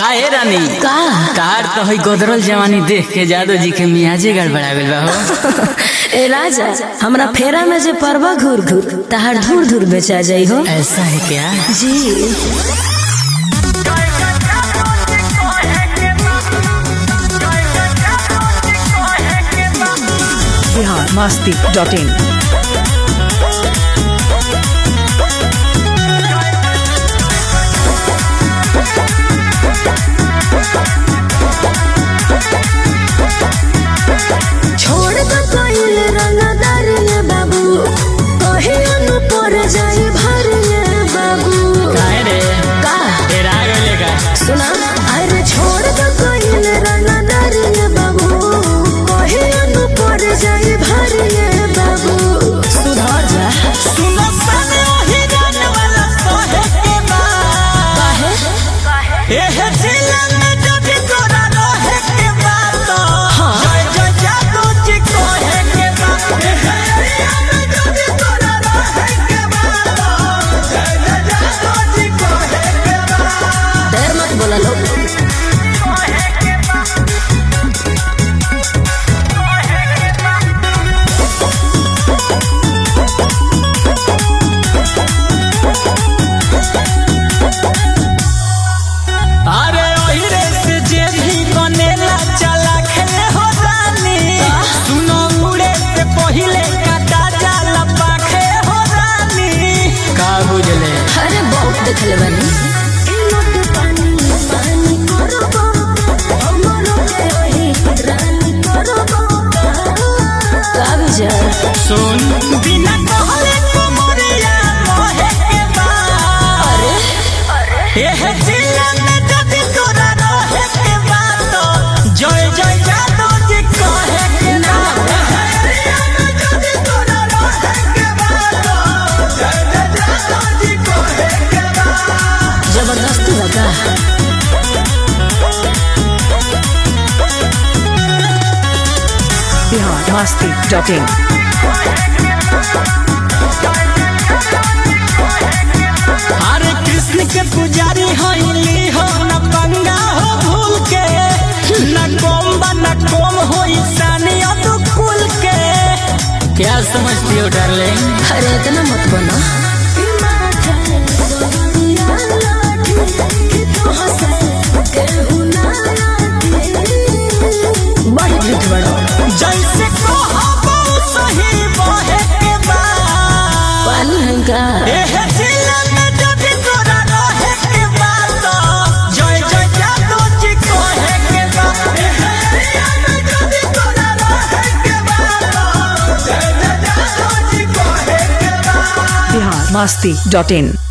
काहे रानी का कार तो है गोदरल जवानी देख के जादव जी के मियाजे गड़बड़ा गइल बा हो ए राजा हमरा फेरा में जे परवा घूर घूर तहार धूर धूर बेचा जाई हो ऐसा है क्या जी बिहार मस्ती डॉट इन छोड़ दो कोइल रंगदार ये बाबू कहे अनु पर जाई भर ये बाबू काहे रे का तेरा गइले का सुना अरे छोड़ दो कोइल रंगदार ये बाबू कहे अनु पर जाई भर ये बाबू सुधर जा सुनो सने ओही गान वाला सोहे के बा काहे एहे जिला में जब तोरा रहे के बा तो हाँ। जय जय जादू जी कोहे के बा एहे एरिया में जब तोरा रहे के बा तो जय जय जादू जी कोहे के बा देर मत बोला लोग अरे ओहिरे से जे भी बनेला चला खेले हो रानी सुनो उड़े से पहिले काटा जाला पाखे हो रानी का बुझले अरे बहुत देखले बानी का विचार सुन बिना कहले कुमरिया मोहे के बा अरे एहे जिला में जब तोरा रहे के बा तो जय जय जादू जी कहे के ना एहे एरिया में जब तोरा रहे के बा तो जय जय जादू जी कहे के बा जबरदस्ती लगा बिहार मस्ती डॉट इन हरे कृष्ण के पुजारी हईली हो न पंगा हो भूल के न कोम न कोम हो ईशानी कुल के क्या समझती हो डार्लिंग अरे इतना मत बनो बड़ी झूठ बड़ो जैसे कहबो सही बहे के बा पानी हंका एहे जिला में जब तोरा रहे के बा तो जय जय जादू जी कहे के बा एहे एरिया में जब तोरा रहे के बा तो जय जय जादू जी कहे के बा बिहार मस्ती डॉट इन